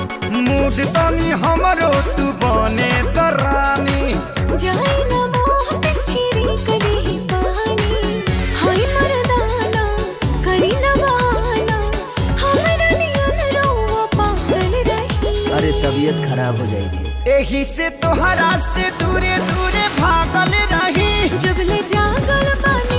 mood तनी हमरो तू बने त रानी जाई ना मोह पिछरी कली ही पानी हाय मर्दाना करी ना बहाना हमरा नियन रोवा पागल रही अरे तबीयत खराब हो जाएगी एही से तोहरा से दूरे दूरे भागल रही जब ले जागल बानी